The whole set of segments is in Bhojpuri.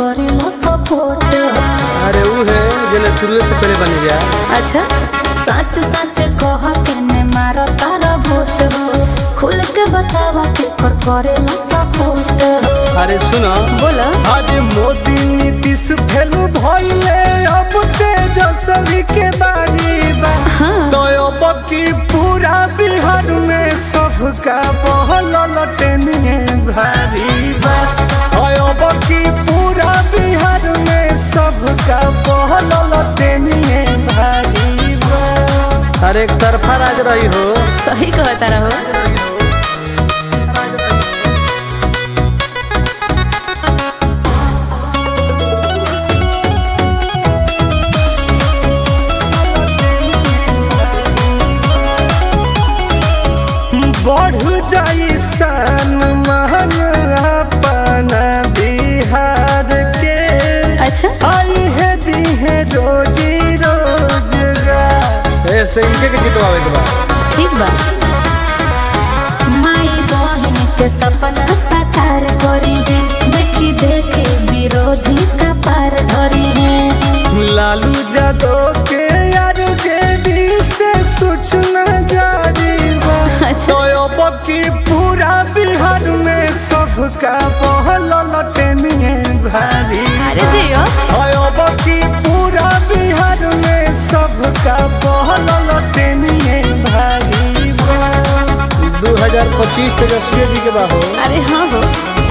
करेला सपोर्ट अरे ऊ है जने शुरू से पहले बनी गया अच्छा सच सच कह के ने मारो तारा वोट हो खुल के बतावा के कर करेला सपोर्ट अरे सुनो बोला अरे मोदी नीतीश फेल भइले अब तेजस्वी के बारी बा तो अब की पूरा बिहार में सबका पहल लटनिए भारी बा और अब की पूरा बिहार में सबका पहल लटनिए भारी बा अरे एक तरफा राज रही हो सही कहता रहो बढ़ जाई सन महन अपना बिहार के अच्छा आई है दी है रोजी रोजगार ऐसे इनके के जितवावे के बा ठीक बा माई बहन के सपना साकार करी है देखी देखी विरोधी का पार धरी है लालू यादव के यार जेडी से सूचना जारी बा अच्छा। तो अब की पूरा बिहार में सबका पहल लटनिए भारी अरे जियो अब की पूरा बिहार में सबका पहल लटनिए भारी दू हजार पच्चीस तेजस्वी जी के बाहो अरे हाँ हो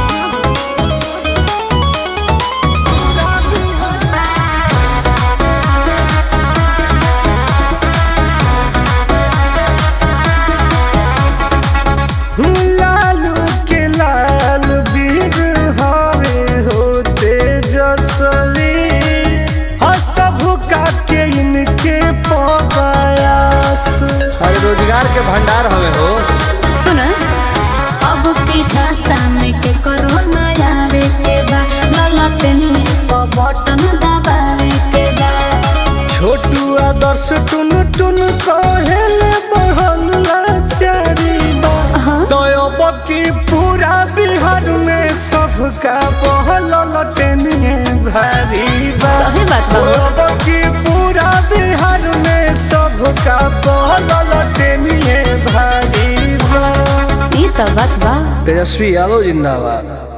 लालू के लाल बीर हवे हो तेजस्वी और सबका के इनके पयास अरे रोजगार के भंडार हवे हो सुन अब की झांसा में के कोरोना आवे के बा ललटनी को बटन दबावे के बा छोटू आदर्श टुन टुन कहेले बहन लाचारी बा हाँ। तो अब की पूरा बिहार में सबका पहल लटनिए भारी बा सही बात बा हो। अब की पूरा बिहार में सबका पहल लटनिए भारी बा ई तो बात बा तेजस्वी यादव जिंदाबाद